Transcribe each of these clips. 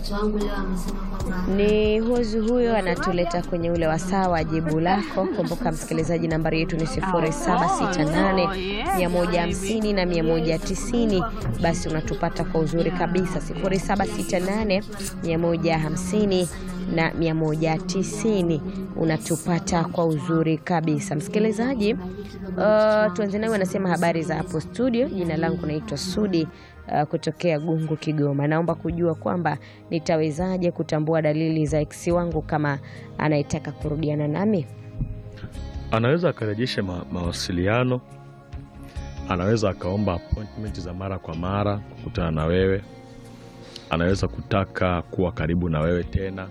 Post wangu leo amesema kwamba Ni huzu huyo anatuleta kwenye ule wasaa wa jibu lako. Kumbuka msikilizaji, nambari yetu ni 0768 150 na 190. Basi unatupata kwa uzuri kabisa 0768 150 na 190, unatupata kwa uzuri kabisa msikilizaji. Uh, tuanze nawe, anasema habari za hapo studio. Jina langu naitwa Sudi uh, kutokea Gungu, Kigoma. Naomba kujua kwamba nitawezaje kutambua dalili za ex wangu kama anayetaka kurudiana nami. anaweza akarejesha ma mawasiliano, anaweza akaomba appointment za mara kwa mara kukutana na wewe, anaweza kutaka kuwa karibu na wewe tena,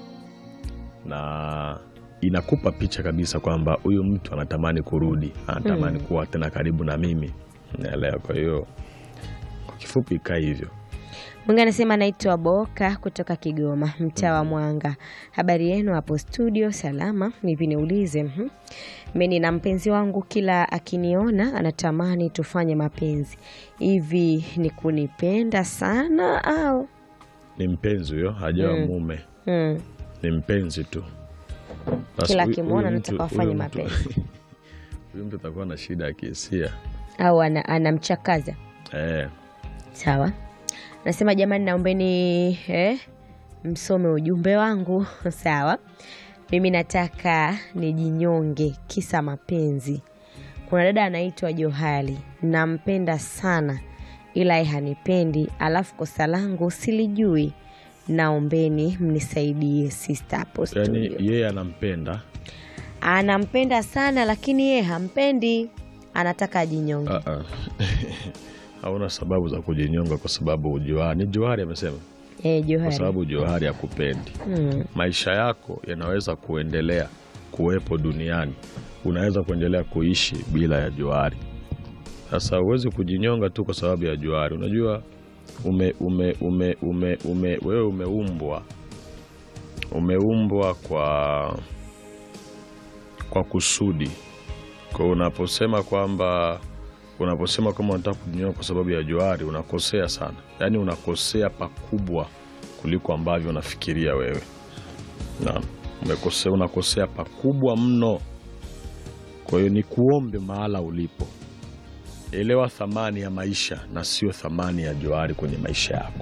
na inakupa picha kabisa kwamba huyu mtu anatamani kurudi, anatamani kuwa tena karibu na mimi, naelewa. Kwa hiyo kwa kifupi ikaa hivyo. Mwingine anasema anaitwa Boka kutoka Kigoma, mtaa wa Mwanga. Habari yenu hapo studio? Salama. Hivi niulize, mhm. mimi na mpenzi wangu kila akiniona anatamani tufanye mapenzi. Hivi ni kunipenda sana au? Ni mpenzi huyo, hajawa Mm. mume, Hmm. ni mpenzi tu. Basi Kila huyu- akimwona huyu mtu- anataka wafanye huyu mtu- mapenzi. Huyu mtu atakuwa na shida ya kihisia Au ana- anamchakaza eh. Sawa, nasema jamani, naombeni eh, msome ujumbe wangu. Sawa, mimi nataka nijinyonge kisa mapenzi. Kuna dada anaitwa Johali, nampenda sana, ila yeye hanipendi, alafu kosa langu silijui. Naombeni mnisaidie sister hapo Yani studio. yeye anampenda Anampenda sana, lakini yeye hampendi, anataka ajinyonge. Ah, ah. hauna sababu za kujinyonga kwa sababu Johari ni Johari amesema, Eh, kwa Johari sababu Johari hakupendi. hmm. Maisha yako yanaweza kuendelea kuwepo duniani, unaweza kuendelea kuishi bila ya Johari. Sasa huwezi kujinyonga tu kwa sababu ya Johari. Unajua ume, ume, ume, ume, ume, wewe umeumbwa umeumbwa kwa kwa kusudi. Kwa hiyo unaposema kwamba unaposema kama unataka kujinyonga kwa sababu ya Johari unakosea sana, yaani unakosea pakubwa kuliko ambavyo unafikiria wewe. Naam, umekosea, unakosea pakubwa mno. Kwa hiyo ni kuombe mahala ulipo, elewa thamani ya maisha na sio thamani ya Johari kwenye maisha yako.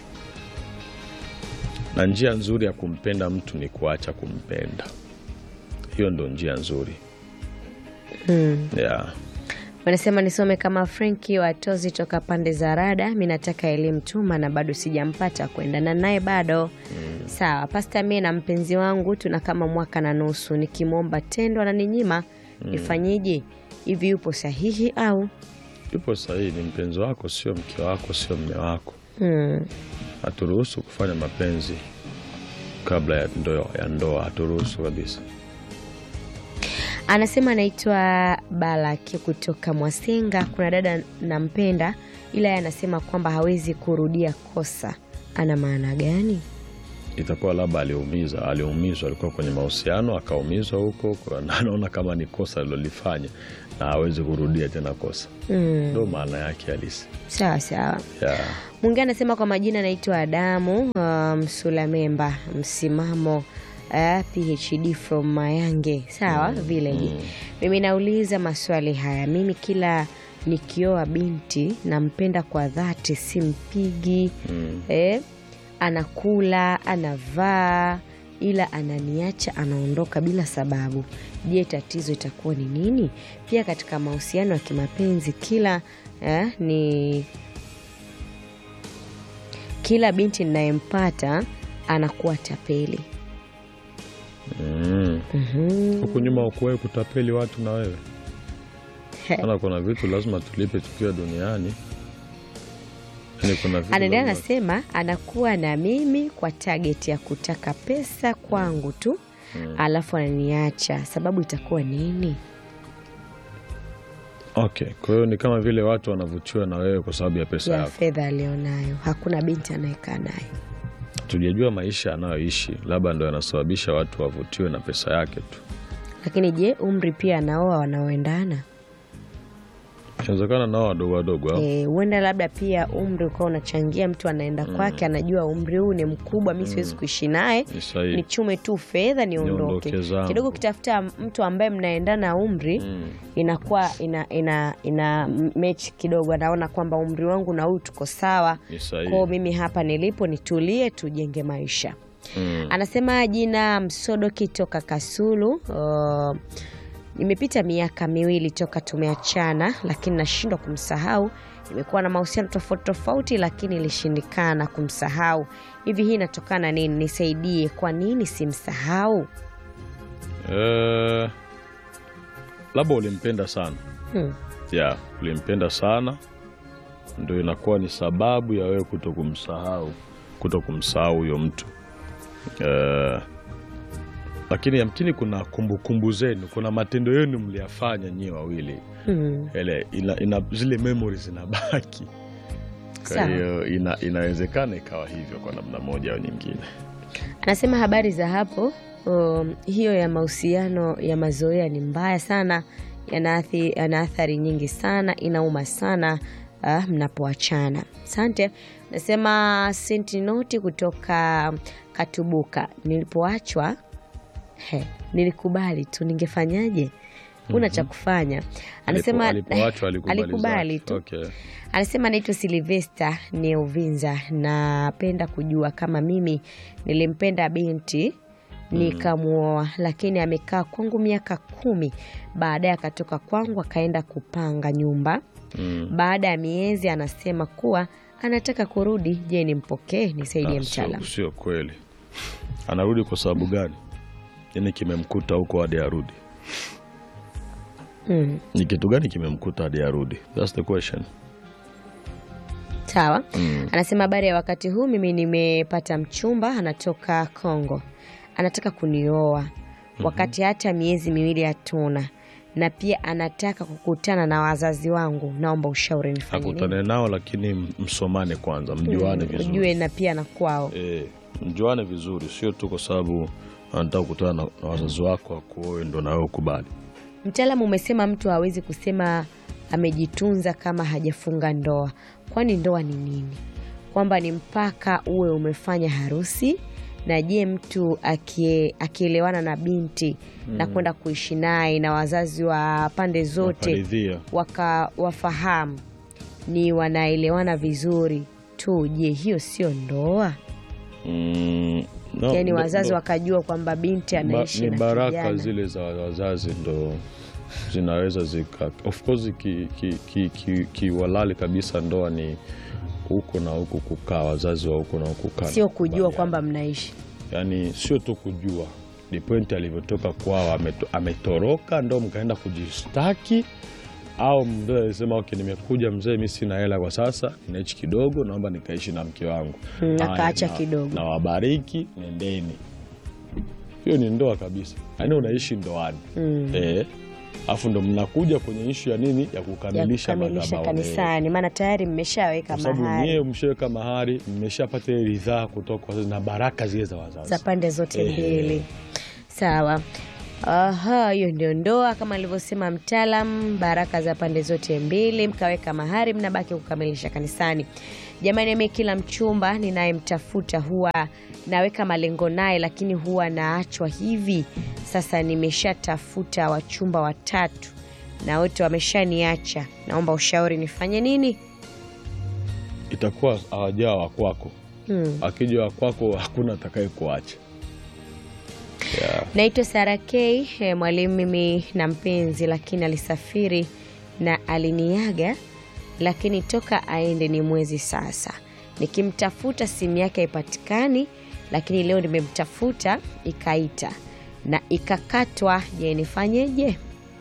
Na njia nzuri ya kumpenda mtu ni kuacha kumpenda. Hiyo ndo njia nzuri Hmm. yeah. Wanasema nisome kama Frenki Watozi toka pande za Rada. Mi nataka elimu tuma na bado sijampata kuendana naye bado. Sawa pasta, mie na mpenzi wangu tuna kama mwaka na nusu, nikimwomba tendo ananinyima. Nifanyeje? Hivi yupo sahihi au? Yupo sahihi, ni mpenzi wako, sio mke wako, sio mme wako. Hmm. Haturuhusu kufanya mapenzi kabla ya ndoa, ya ndoa haturuhusu kabisa. Anasema anaitwa Balaki kutoka Mwasenga. Kuna dada nampenda, ila yeye anasema kwamba hawezi kurudia kosa. Ana maana gani? itakuwa labda aliumiza aliumizwa, alikuwa kwenye mahusiano akaumizwa huko, kwa na anaona kama ni kosa alilolifanya na hawezi kurudia tena kosa, Hmm. ndo maana yake halisi Sawa sawa. ya Mwingine anasema kwa majina anaitwa Adamu uh, Msulamemba, msimamo uh, PhD from Mayange, sawa village. Mimi nauliza maswali haya, mimi kila nikioa binti nampenda kwa dhati, simpigi eh, anakula anavaa, ila ananiacha anaondoka bila sababu. Je, tatizo itakuwa ni nini? Pia katika mahusiano ya kimapenzi kila eh, ni kila binti ninayempata anakuwa tapeli. mm. Mhm. huku nyuma ukuwahi kutapeli watu na wewe ana kuna vitu lazima tulipe tukiwa duniani yani kuna vitu Anaendelea lazima- anasema anakuwa na mimi kwa target ya kutaka pesa kwangu tu, alafu ananiacha. Sababu itakuwa nini? okay kwa hiyo ni kama vile watu wanavutiwa na wewe kwa sababu ya pesa Ya yako fedha alionayo, hakuna binti anayekaa naye. tujajua maisha anayoishi labda ndo yanasababisha watu wavutiwe na pesa yake tu Lakini je, umri pia anaoa wanaoendana? inawezekana nao wadogo wadogo au? Eh, huenda labda pia umri ukawa unachangia mtu anaenda kwake anajua umri huu ni mkubwa mi siwezi kuishi naye Ni sahihi. nichume tu fedha niondoke Niondoke zangu. kidogo ukitafuta mtu ambaye mnaendana umri Mm. inakuwa ina, ina, ina mechi kidogo anaona kwamba umri wangu na huyu tuko sawa Ni sahihi. kwao mimi hapa nilipo nitulie tujenge maisha Mm. anasema jina msodoki toka kasulu uh, imepita miaka miwili toka tumeachana lakini nashindwa kumsahau nimekuwa na mahusiano tofauti tofauti lakini ilishindikana kumsahau hivi hii inatokana nini nisaidie kwa nini simsahau Eh, labda ulimpenda sana hmm. ya ulimpenda sana ndio inakuwa ni sababu ya wewe kuto kumsahau kuto kumsahau huyo mtu Eh, lakini yamkini kuna kumbukumbu zenu kuna matendo yenu mliyafanya nyie wawili Hmm. ele ina, ina, zile memory zinabaki kwa Sawa. hiyo ina, inawezekana ikawa hivyo kwa namna moja au nyingine anasema habari za hapo um, hiyo ya mahusiano ya mazoea ni mbaya sana yanaathi- yana athari nyingi sana inauma sana uh, mnapoachana asante nasema sentinoti kutoka katubuka nilipoachwa he, nilikubali tu ningefanyaje una cha kufanya anasema Alipo- alipoachwa alikubali alikubali zake. tu Okay. anasema naitwa silivesta ni uvinza napenda kujua kama mimi nilimpenda binti nikamwoa lakini amekaa kwangu miaka kumi baadaye akatoka kwangu akaenda kupanga nyumba Mm. baada ya miezi anasema kuwa anataka kurudi je nimpokee nisaidie Ah, mtaalam sio, sio kweli anarudi kwa sababu gani nini kimemkuta huko hadi arudi mm. ni kitu gani kimemkuta hadi arudi That's the question sawa Mm. anasema habari ya wakati huu mimi nimepata mchumba anatoka congo anataka kunioa wakati hata miezi miwili hatuna na pia anataka kukutana na wazazi wangu naomba ushauri nifanye nini akutane nao lakini m- msomane kwanza mjuane vizuri ujue na pia na kwao e, mjuane vizuri sio tu kwa sababu anataka kukutana na, na wazazi wako akuoe ndo nawe ukubali mtaalamu umesema mtu hawezi kusema amejitunza kama hajafunga ndoa kwani ndoa ni nini kwamba ni mpaka uwe umefanya harusi na je mtu akie- akielewana na binti na kwenda kuishi naye na wazazi wa pande zote Wakaridhia. waka wafahamu ni wanaelewana vizuri tu je hiyo sio ndoa mm, no, yaani ndo- wazazi ndo- wakajua kwamba binti ba, anaishi ni na baraka kijana. zile za wazazi ndo zinaweza zika of course kiwalali ki, ki, ki, kiwalali kabisa ndoa ni huko na huku kukaa wazazi wa huko na huku kukaa sio na kujua kukubaliana. kwamba mnaishi yani sio tu kujua ni pointi alivyotoka kwao ameto, ametoroka ndo mkaenda kujistaki au mzee alisema okay, nimekuja mzee, mi sina hela kwa sasa, ninaishi kidogo, naomba nikaishi na mke wangu. Mm, Haya, akaacha na- kidogo. na wabariki, nendeni. Hiyo ni ndoa kabisa, yaani unaishi ndoani Mm. eh, afu ndo mnakuja kwenye ishu ya nini ya ya kukamilisha kukamilisha madhabahu eh. kanisani, maana tayari mmeshaweka kwa sababu mahari nyie mshaweka mahari, mmeshapata ile ridhaa kutoka kwa wazazi na baraka zile za wazazi. za pande zote Ehe. mbili. Sawa. Aha, hiyo ndio ndoa kama alivyosema mtaalam, baraka za pande zote mbili, mkaweka mahari, mnabaki kukamilisha kanisani. Jamani, mimi kila mchumba ninayemtafuta huwa naweka malengo naye, lakini huwa naachwa hivi. Sasa nimeshatafuta wachumba watatu na wote wameshaniacha. Naomba ushauri, nifanye nini? Itakuwa hawajaa wa kwako, Hmm. akija wa kwako hakuna atakaye kuacha yeah. Naitwa Sara K, eh, mwalimu mimi na mpenzi, lakini alisafiri na aliniaga, lakini toka aende ni mwezi sasa. Nikimtafuta simu yake haipatikani, lakini leo nimemtafuta ikaita na ikakatwa. Je, nifanyeje?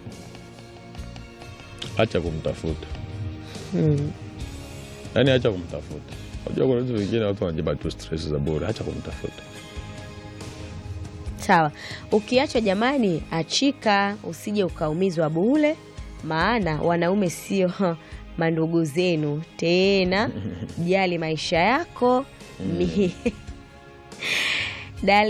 Acha kumtafuta, Hmm. yaani acha kumtafuta. Unajua kuna vitu vingine watu wanajiba tu stress za bure. Acha kumtafuta. Sawa, ukiachwa jamani, achika, usije ukaumizwa bule, maana wanaume sio mandugu zenu tena. Jali maisha yako. Mi-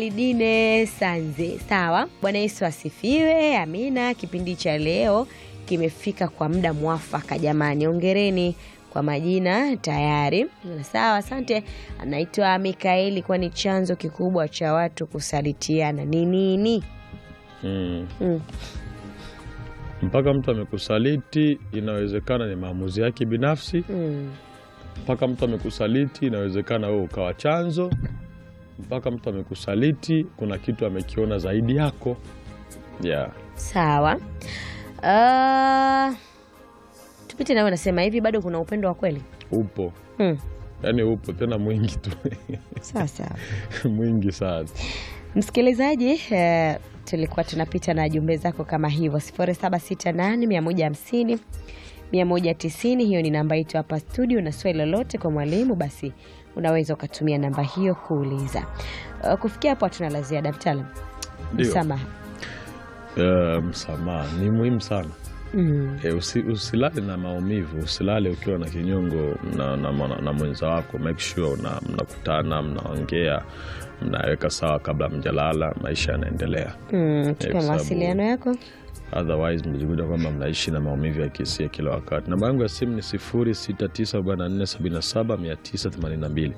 Dalidine Sanze. Sawa, Bwana Yesu asifiwe. Amina. Kipindi cha leo kimefika kwa muda mwafaka. Jamani, ongereni kwa majina tayari. Sawa, asante. Anaitwa Mikaeli. Kwani chanzo kikubwa cha watu kusalitiana ni nini? mm. Mm. mpaka mtu amekusaliti inawezekana ni maamuzi yake binafsi Mm. mpaka mtu amekusaliti inawezekana wewe ukawa chanzo mpaka mtu amekusaliti kuna kitu amekiona zaidi yako yeah. Sawa. Uh, tupite nawe, nasema hivi, bado kuna upendo wa kweli? upo Mm. yaani upo tena mwingi tu Sawa sawa. mwingi sana Msikilizaji, eh, tulikuwa tunapita na jumbe zako kama hivyo 0768 150 190. Hiyo ni namba yetu hapa studio, na swali lolote kwa mwalimu, basi unaweza ukatumia namba hiyo kuuliza. Uh, kufikia hapo hatuna la ziada. Mtaalam, Ndio. msamaha. Eh, msamaha ni muhimu sana Mm. e, usi, usilale na maumivu usilale ukiwa na kinyongo na, na, na, na mwenza wako make sure una- mnakutana mnaongea mnaweka sawa kabla mjalala maisha yanaendelea Mm, kwa tupe sababu- mawasiliano yako. otherwise mjikuta kwamba mnaishi na maumivu ya kihisia kila wakati namba yangu ya simu ni 0694777982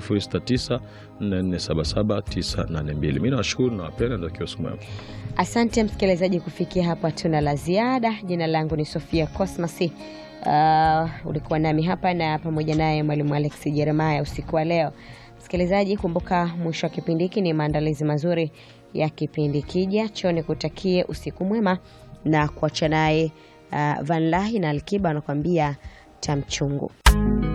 0694477982 mi nawashukuru nawapenda natakiwa siku mwema Asante msikilizaji, kufikia hapo hatuna la ziada. Jina langu ni Sofia Cosmas. Uh, ulikuwa nami hapa na pamoja naye mwalimu Alex Jeremiah usiku wa leo. Msikilizaji, kumbuka mwisho wa kipindi hiki ni maandalizi mazuri ya kipindi kijacho. Nikutakie usiku mwema na kuacha naye uh, Van Lahi na Alkiba anakuambia tamchungu.